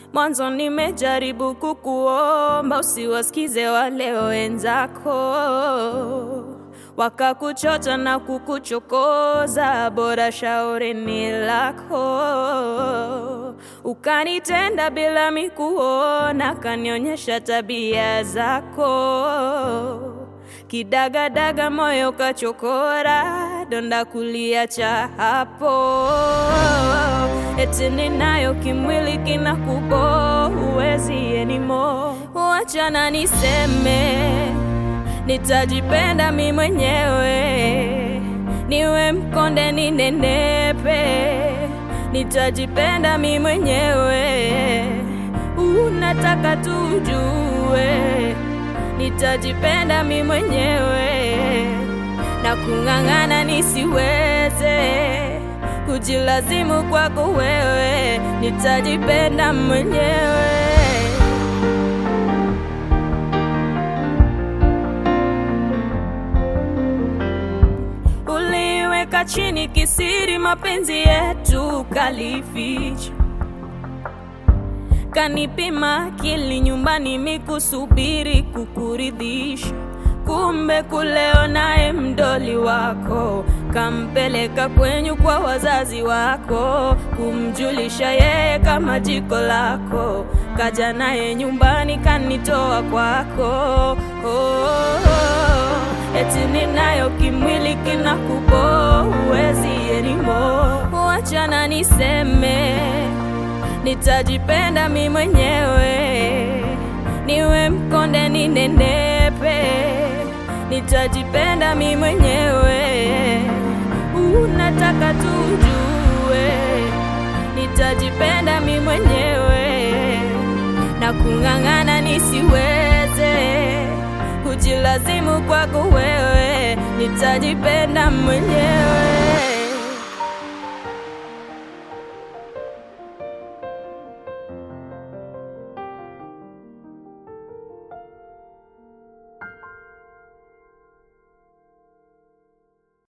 Mwanzo nimejaribu kukuomba usiwasikize wale wenzako, wakakuchocha na kukuchokoza, bora shauri ni lako. Ukanitenda bila mikuona, kanionyesha tabia zako Kidagadaga moyo kachokora, donda kuliacha hapo. Eti ninayo kimwili kinakubo, huwezi anymore. Wachana niseme, nitajipenda mi mwenyewe, niwe mkonde ninenepe, nitajipenda mi mwenyewe. Unataka tujue nitajipenda mi mwenyewe na kung'ang'ana nisiweze kujilazimu kwako wewe, nitajipenda mwenyewe. Uliweka chini kisiri mapenzi yetu kalificha kanipima akili nyumbani mikusubiri kukuridhisha, kumbe kuleo naye mdoli wako kampeleka kwenyu kwa wazazi wako, kumjulisha yeye kama jiko lako, kaja naye nyumbani kanitoa kwako. Oh, oh, eti ninayo kimwili kinakubo, huwezi anymore. Wachana niseme nitajipenda mi mwenyewe, niwe mkonde ninenepe, nitajipenda mi mwenyewe. Unataka tujue, nitajipenda mi mwenyewe na kung'ang'ana nisiweze kujilazimu kwako wewe, nitajipenda mwenyewe.